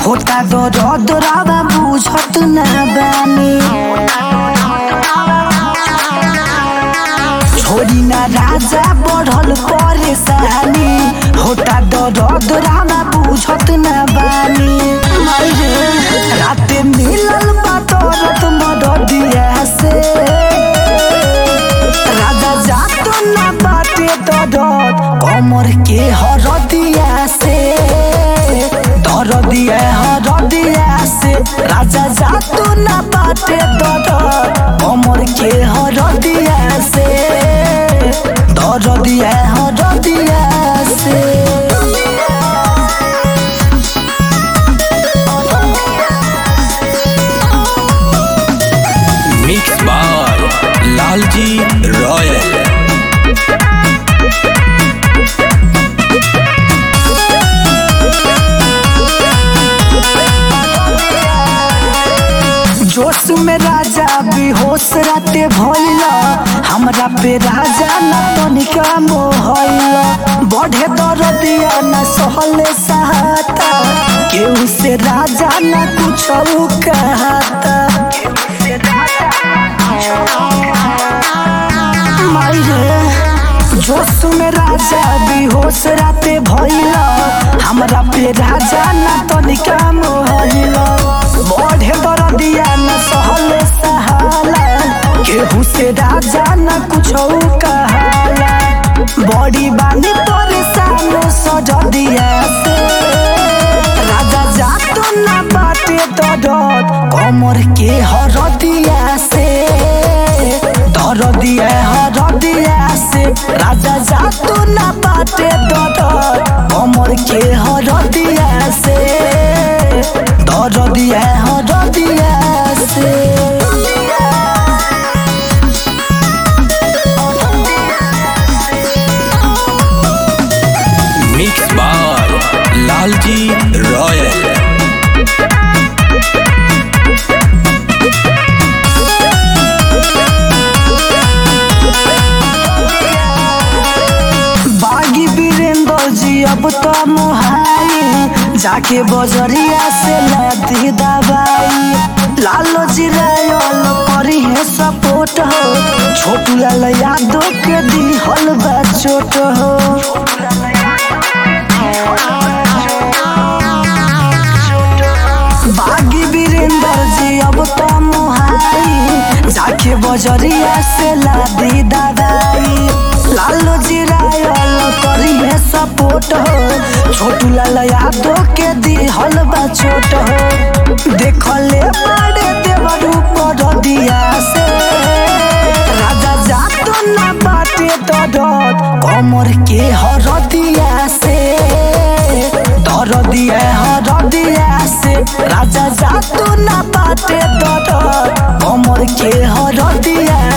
होता दर्द रावा बुझत ना बानी छोरी ना राजा बढ़ल परेशानी होता दर्द रावा बुझत ना बानी मायरे राते मिलल बा दर्द मददिया से राजा जात ना बाटे दर्द कमर के हरदिया से दरदिया हरदिया से राजा जात ना बाटे दर्द कमर के हरदिया से दरदिया हरदिया से मिक्स बाय लालजी रॉयल जोश में राजा बेहोश राते भइला हमरा पे राजा न तनिका मोहइला बढ़े दरदिया न सहले सहाता केहू से राजा न कुछ कहता मायरे जोश में राजा बेहोश राते भइला हमरा पे राजा न तनिका मोहइला बढ़े दरदिया न सहले सहाला केहू से राजा न कुछ कहाला बड़ी बानी तोरे सामने सजदिया से राजा जात न बाटे दरद कमर के हरदिया से दरदिया हरदिया से राजा जात न बाटे दरद कमर के हरदिया से दरदिया हरदिया से मिक्स बाय लालजी रॉयल बागी वीरेंद्र जी अब तो मुहाई जाके बजरिया से लादी दवाई लालो जी रायल करी है सपोर्ट हो छोटू लाल यादव के दी हल बा चोट हो बागी वीरेंद्र जी अब तो मुहाई जाके बजरिया से लादी दवाई लालो जी रायल करी है सपोर्ट हो छोटू लाल यादव के दी हल बा चोट हो देखले बड़े देवर ऊपर दिया से राजा जात ना बाटे दरद कमर के हरदिया से दरदिया हरदिया से राजा जात ना बाटे दरद कमर के हरदिया